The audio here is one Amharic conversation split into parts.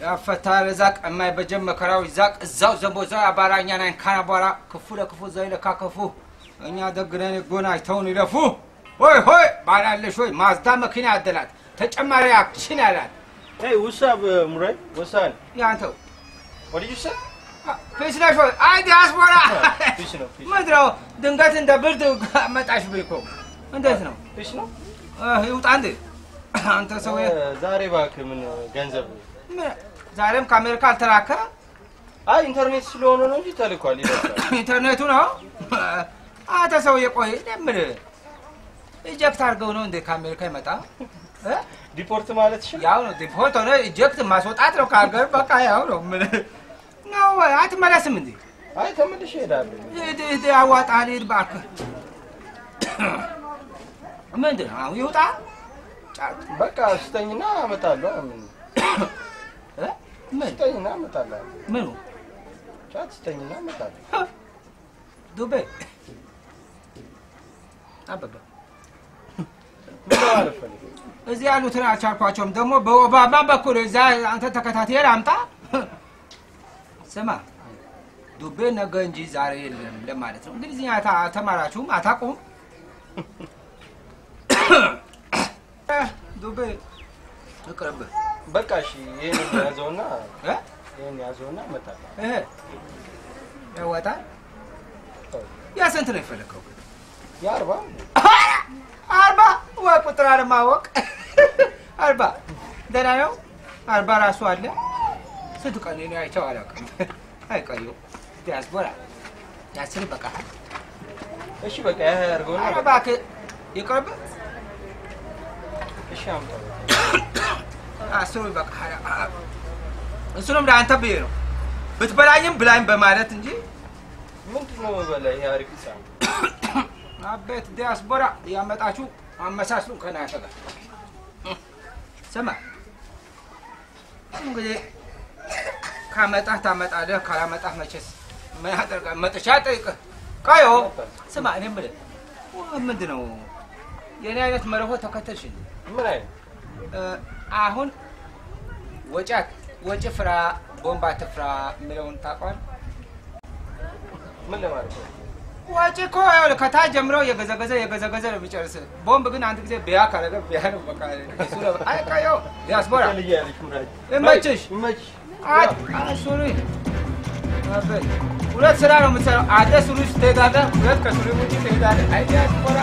ያፈታል ዛቅ የማይበጀን መከራው ይዛቅ እዛው ዘንቦ እዛው አባራኛ ናይን ካና በኋላ ክፉ ለክፉ እዛው ይለካ ክፉ እኛ ደግነን ጎን አይተውን ይለፉ ሆይ ሆይ ባላለሽ ሆይ ማዝዳ መኪና ያደላት ተጨማሪ አክሽን ያላት Hey, what's up, uh, Murai? What's up? ያንተው What did you say? ፊስ ነሽ ሆይ አይ ዲያስፖራ Fish ነው fish. ምድረው ድንገት እንደ ብርድ መጣሽ ብኝ እኮ እንዴት ነው Fish ነው? እ፣ ይውጣ እንዴ አንተ ሰው እ፣ ዛሬ እባክህ ምን ገንዘብ ምን- ዛሬም ከአሜሪካ አልተላከ አይ ኢንተርኔት ስለሆነ ነው እንጂ ተልኳል ይደርሳል። ኢንተርኔቱ ነው አንተ ሰውዬ ቆይ ለምን ኢጀክት አድርገው ነው እንዴ ከአሜሪካ ይመጣ እ? ዲፖርት ማለት ሽ ያው ነው ዲፖርት ሆነ ኢጀክት ማስወጣት ነው ከሀገር በቃ ያው ነው ምን ነው አትመለስም እንዴ አይ ተመልሼ እሄዳለሁ። ሂድ ሂድ አዋጣህ ሂድ እባክህ ምንድን ነው አሁን ይውጣ ጫት በቃ ስጠኝና አመጣለሁ። ምን እ? ምን ስጠኝና አመጣለሁ። ምኑ ጫት ስጠኝና አመጣለሁ። ዱቤ አበበ ምን ማለት ፈልገህ? እዚህ ያሉትን አልቻልኳቸውም። ደግሞ በኦባማ በኩል እዛ አንተ ተከታትዬ ላምጣ። ስማ ዱቤ ነገ እንጂ ዛሬ የለም ለማለት ነው። እንግሊዝኛ ታ- ተማራችሁም አታውቁም? ዱቤ ይቅርብህ። በቃ እሺ፣ ይሄን ያዘውና እ? ይሄን ያዘውና አመጣለሁ። ይሄ ያወጣል። ያ ስንት ነው የፈለከው? የአርባ አርባ ወይ ቁጥር አለማወቅ አርባ ደህና ነው። አርባ ራሱ አለ። ስንት ቀን ነው አይቼው አላውቅም። አይቀዩ ዲያስፖራ ያስር በቃ እሺ፣ በቃ ያ ያርገውና ኧረ እባክህ ይቅርብ። እሺ፣ አምጣው። አስሩ በቃ እሱንም ለአንተ ብዬ ነው ብትበላኝም ብላኝ በማለት እንጂ ምንድን ነው በላይ ይሄ አሪፍ ህፃን አቤት ዲያስፖራ ያመጣችሁ አመሳስሉ ከናንተ ጋር ስማ እንግዲህ ካመጣህ ታመጣለህ ካላመጣህ መቼስ ምን ያደርጋል መጥቻ ጠይቅህ ቀዮ ስማ እኔ የምልህ ምንድን ነው የእኔ አይነት መርሆ ተከተልሽ እንዴ? ምን አይነት እ፣ አሁን ወጪ ወጪ ፍራ ቦምብ አትፍራ የሚለውን ታውቀዋለህ ምን ለማለት ነው? ወጪ እኮ ይኸውልህ ከታች ጀምሮ የገዘገዘ የገዘገዘ ነው የሚጨርስ። ቦምብ ግን አንድ ጊዜ ቢያ ካረገ ቢያ ነው በቃ። እሱ ነው አይ ቀየው ዲያስፖራ ልጅ ያለች ሙራጅ ይመችሽ። ይመችሽ። አት ሱሪ አበይ ሁለት ስራ ነው የምትሰራው። አንተ ሱሪ ውስጥ ትሄዳለህ፣ ሁለት ከሱሪ ውጭ ትሄዳለህ። አይ ዲያስፖራ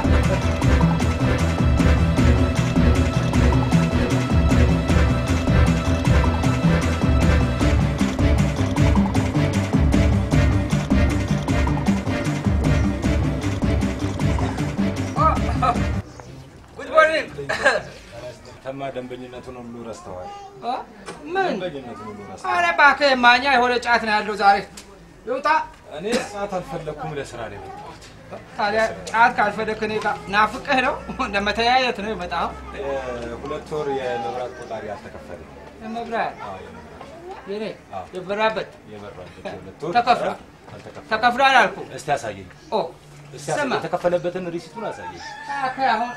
ጉድ ሞርኒንግ ተማ ደንበኝነቱን ሁሉ ረስተዋል። ምን ደንበኝነቱን ሁሉ ረስተዋል። አረ እባክህ ማኛ የሆነ ጫት ነው ያለው ዛሬ ይውጣ። እኔ ሰዓት አልፈለግኩም፣ ለስራ ነው የመጣሁት። ታዲያ ጫት ካልፈለክ እኔ ጋር ናፍቅህ ነው ለመተያየት ነው የመጣኸው? ሁለት ወር የመብራት ቆጣሪ አልተከፈለ። መብራት የኔ አዎ። የበራበት የበራበት የሁለት ወር ተከፍሏል። አልተከፈለም። ተከፍሏል አልኩ። እስቲ አሳየኝ፣ ኦ እስቲ ስማ አሳየኝ። የተከፈለበትን ሪሲቱን አሳየኝ። እባክህ አሁን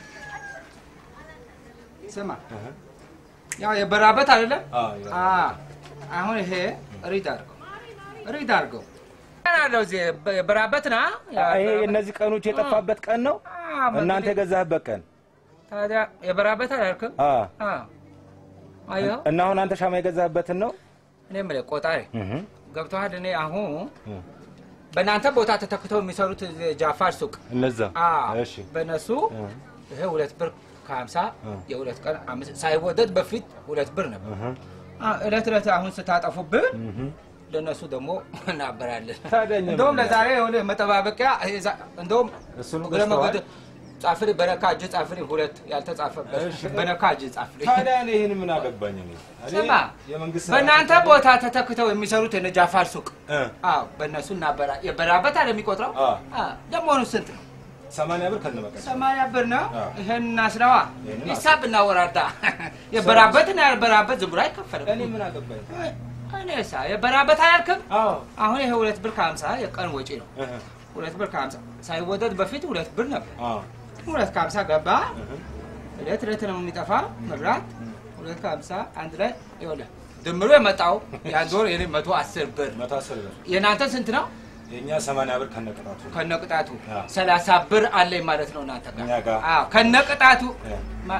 ስማ ያው የበራበት አይደለም? አዎ፣ የበራበት። አዎ። አሁን ይሄ ሪድ አድርገው ሪድ አድርገው አለው እዚህ የበራበት ና ይሄ እነዚህ ቀኖች የጠፋበት ቀን ነው። እናንተ የገዛህበት ቀን ታዲያ የበራበት አላልክም? አ አዎ። አየኸው? እና አሁን አንተ ሻማ የገዛህበትን ነው። እኔ የምልህ ቆጣሪ እህ ገብቶሃል? እኔ አሁን እህ በእናንተ ቦታ ተተክተው የሚሰሩት ጃፋር ሱቅ እነዛ አዎ፣ እሺ በእነሱ እህ ይሄ ሁለት ብር ከሀምሳ እ። የሁለት ቀን አምስት ሳይወደድ በፊት ሁለት ብር ነበር። እህ አ፣ እለት እለት አሁን ስታጠፉብን እህ ለእነሱ ደግሞ እናበራለን። ታዲያ እኛ እንደውም ምን ለዛሬ የሆነ መጠባበቂያ እዛ- እንደውም እሱን እግረ ገዝተዋል? መንገድ ጻፍልኝ፣ በነካ እጅ ጻፍልኝ፣ ሁለት ያልተጻፈበት እሺ። በነካ እጅ ጻፍልኝ። ታዲያ እኔ ይህን ምን አገባኝ? እኔ እኔ ስማ የመንግስት በእናንተ ቦታ ተተክተው የሚሰሩት የነ ጃፋር ሱቅ እ አዎ በእነሱ እናበራ የበራበት አለ የሚቆጥረው አ ለመሆኑ ስንት ነው? ሰማንያ ብር ከነበቀ ሰማንያ ብር ነው። አዎ። ይሄን እናስለዋ ይሄንን ሂሳብ እናወራዳ። የበራበት እና ያልበራበት ዝም ብሎ አይከፈልም። እኔ ምን አገባኝ? እኔሳ የበራበት አያልክም። አዎ አሁን ይሄ ሁለት ብር ከሀምሳ የቀን ወጪ ነው። እህ ሁለት ብር ከሀምሳ ሳይወደድ በፊት ሁለት ብር ነበር። አዎ ሁለት ከሀምሳ ገባ። እህ እለት እለት ነው የሚጠፋ መብራት። ሁለት ከሀምሳ አንድ ላይ ይኸውልህ ድምሩ የመጣው የአንድ ወር የኔ መቶ አስር ብር መቶ አስር ብር የእናንተ ስንት ነው? የእኛ ሰማንያ ብር ከነቅጣቱ ከነቅጣቱ አዎ። ሰላሳ ብር አለኝ ማለት ነው እናንተ እኛ ጋር ጋር። አዎ ከነቅጣቱ እ። ማ-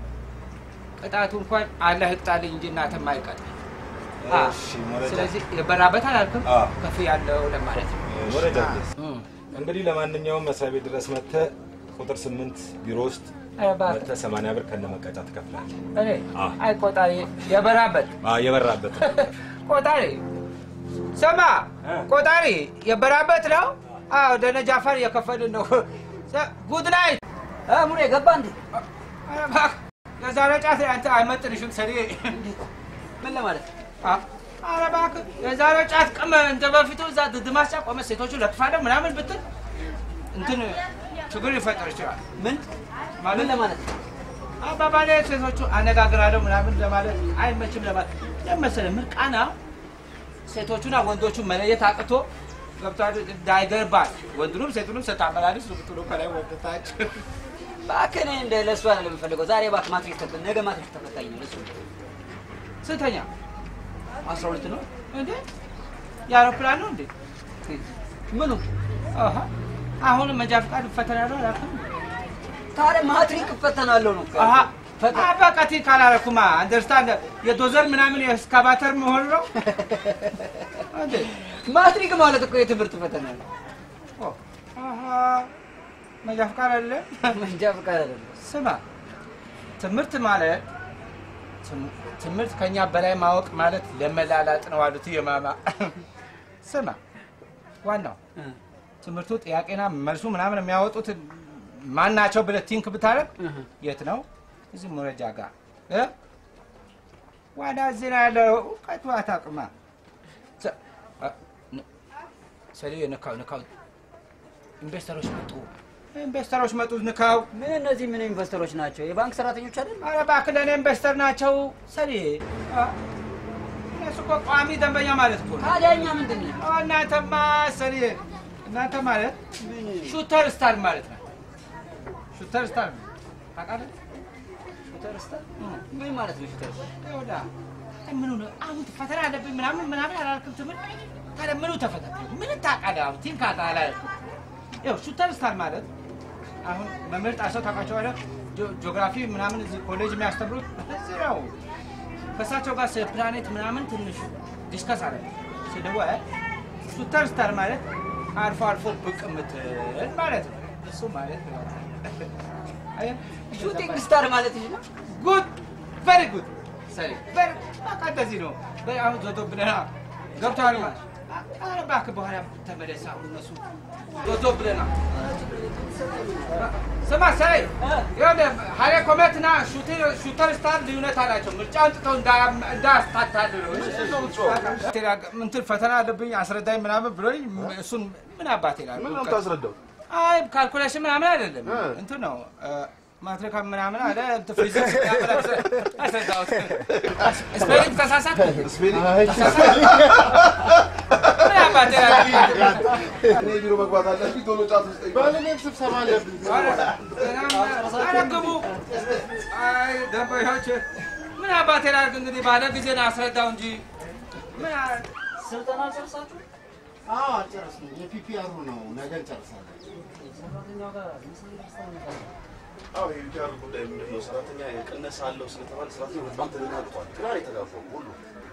ቅጣቱ እንኳን አላህ ይቅጣልኝ እንጂ እናንተ ማይቀጥ እሺ ሞረጃ ስለዚህ የበራበት አላልክም አዎ። ከፍ ያለው ለማለት ነው ሞረጃ ፕሌስ እም። እንግዲህ ለማንኛውም መስሪያ ቤት ድረስ መጥተህ ቁጥር ስምንት ቢሮ ውስጥ ኧረ እባክህ መጥተህ ሰማንያ ብር ከነመቀጫ ትከፍላለህ። እኔ አዎ። አይ ቆጣሪ የበራበት አዎ የበራበት ቆጣሪ ስማ እ? ቆጣሪ የበራበት ነው አዎ ደነ ጃፈር እየከፈልን ነው ሰ- ጉድ ናይት ሙሬ ገባ እንዴ? ኧረ እባክህ የዛሬ ጫት አንተ አይመጥንሽም ሰሪ ምን ለማለት ኧረ እባክህ የዛሬ ጫት ቅም እንደ በፊቱ እዛ ድድማስ ቆመ ሴቶቹ ለጥፋለሁ ምናምን ብትል እንትን ችግር ሊፈጠር ይችላል ምን ምን ማለት ለማለት አባባሌ ሴቶቹ አነጋግራለሁ ምናምን ለማለት አይመችም ለማለት ለመሰለ ምርቃና ሴቶቹና ወንዶቹ መለየት አቅቶ ገብቷል እንዳይገርባል ወንዱንም ሴቱንም ስታመላልስ ብትሉ ከላይ ወደታች እባክህ እኔ እንደ ለእሱ አይደለም የምፈልገው። ዛሬ እባክህ ማትሪክ ተፈ ነገ ማትሪክ ተፈታኝ ነው ለእሱ ስንተኛ አስራ ሁለት ነው እንዴ የአውሮፕላን ነው እንዴ ምኑ አሃ አሁን መንጃ ፈቃድ ፈተና ነው አላልክም ታዲያ ማትሪክ እፈተናለሁ ነው እኮ አሃ ፈተና በቃ ቲ ካላረኩማ አንደርስታንድ የዶዘር ምናምን የእስካቫተር መሆን ነው እንዴ ማትሪክ ማለት እኮ የትምህርት ፈተና ነው። ኦ፣ አሃ መንጃ ፈቃድ አለ መንጃ ፈቃድ አይደለም። ስማ ትምህርት ማለት ትም- ትምህርት ከኛ በላይ ማወቅ ማለት ለመላላጥ ነው አሉት የማማ ስማ ዋናው እ። ትምህርቱ ጥያቄና መልሱ ምናምን የሚያወጡት ማን ናቸው ብለህ ቲንክ ብታደርግ እህ። የት ነው እዚህ መረጃ ጋር እ? ዋና እዚህ ነው ያለው እውቀቱ አታውቅማ ሰ- አ- ን- ሰሌ ንካው ንካው ኢንቨስተሮች መጡ ኢንቨስተሮች መጡ ንካው ምን እነዚህ ምን ኢንቨስተሮች ናቸው? የባንክ ሰራተኞች አይደል? ኧረ እባክህ ለእኔ ኢንቨስተር ናቸው ሰሌ አ፣ እነሱ እኮ ቋሚ ደንበኛ ማለት እኮ ነው ታዲያ እኛ ምንድን ነው? አ፣ እናንተማ ሰሌ እናንተ ማለት ሹተር ስታር ማለት ነው ሹተር ስታር ነው ታውቃለህ ሹተር ስታር ምን ማለት ነው? ሹተር ስታር ይኸውላ ምኑ ነው አሁን ፈተና አለብኝ ምናምን ምናምን አላልክም ትምህርት ታዲያ ምኑ ተፈተነ ምን ታውቃለህ አሁን ቲንክ አላልክም ይኸው ሹተር ስታር ማለት አሁን መምህር ጣሰው ታውቃቸዋለህ ጂኦ- ጂኦግራፊ ምናምን እዚህ ኮሌጅ የሚያስተምሩት እዚህ ነው ከእሳቸው ጋር ስለ ፕላኔት ምናምን ትንሽ ዲስከስ አለ ስደወል ሹተር ስታር ማለት አልፎ አልፎ ብቅ የምትል ማለት ነው እሱ ማለት ነው አየህ? ሹቲንግ ስታር ማለት ይህ ነው። ጉድ ቨሪ ጉድ ሰሪ ቨሪ በቃ እንደዚህ ነው። በይ አሁን ዞቶ ብለና ገብተዋል ማለት ኧረ እባክህ በኋላ ተመለስ። አሁን እነሱ ዞቶ ብለና ስማ ሰይ ይኸውልህ ሀይሌ ኮሜትና ሹተር ስታር ልዩነት አላቸው። ምርጫ አንጥተው እንዳያስታታልሉ እንትን ፈተና አለብኝ አስረዳኝ ምናምን ብሎኝ እሱን ምን አባት ይላል ምን ነው የምታስረዳው? አይ ካልኩሌሽን ምናምን አይደለም እንትን ነው ማትሪካ ምናምን አለ እንትን ፊዚክስ ምናምን አስረዳሁት። ስፔሊንግ ተሳሳት ምን አባቴ እኔ ቢሮ መግባት አለብኝ። ቶሎ ጫት ውስጥ ባለቤት ስብሰባ አለብኝ። ኧረ ግቡ። አይ ደንበኞች ምን አባቴ ላድርግ እንግዲህ ባለ ጊዜ ነው አስረዳው እንጂ ምን አ- ስልጠና ጨርሳችሁ አዎ አልጨረስንም። የፒፒአሩ ነው ነገ እንጨርሳለን። አዎ የዩቲአር ጉዳይ ምንድን ነው? ሰራተኛ የቅነሳ አለው ስለተባለ ሰራተኛ በጣም ተደናግጧል። ግራ ነው የተጋባው ሁሉ።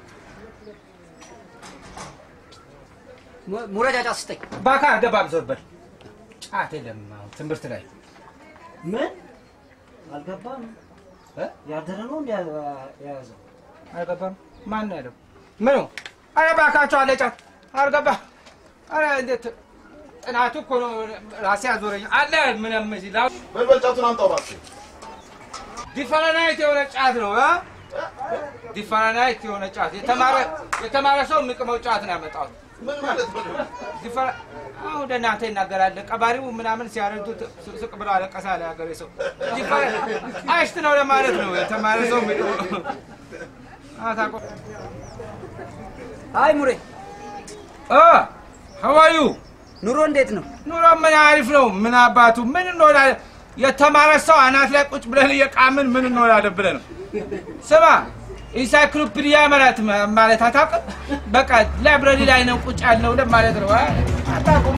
mu- ሙረጃ ጫት ስጠኝ። ባካ ደባብ ዞርበል ጫት የለም አሁን ትምህርት ላይ ምን አልገባም። እ? ያደረ ነው እንዲ የያዘው አልገባም። ማን ነው ያለው? ምኑ? አረ እባካችሁ አለ ጫት አልገባ። አረ እንዴት ጥናቱ እኮ ነው ራሴ አዞረኝ አለ ምንም እዚህ ላ በልበል ጫቱን አምጣው እባክህ። ዲፈረናይት የሆነ ጫት ነው እ? ዲፈረናይት የሆነ ጫት የተማረ የተማረ ሰው የሚቅመው ጫት ነው ያመጣሁት። ምን ማለት ነው? ዲፈረ አሁን ወደ እናንተ ይናገራል። ቀባሪው ምናምን ሲያረዱት ስቅ ብሎ አለቀሰ አለ ሀገሬ ሰው። ዲፈረ አይሽት ነው ለማለት ነው የተማረ ሰው የሚቅመው አታውቀው አይ ሙሬ እ ሀዋዩ ኑሮ እንዴት ነው? ኑሮ ምን አሪፍ ነው። ምን አባቱ ምን እንሆናለን? የተማረ ሰው አናት ላይ ቁጭ ብለን እየቃምን ምን እንሆናለን ብለን ነው። ስማ ኢንሳይክሎፒዲያ ማለት ማለት አታውቅም? በቃ ላይብረሪ ላይ ነው ቁጭ ያልነው ማለት ነው። አታውቁም?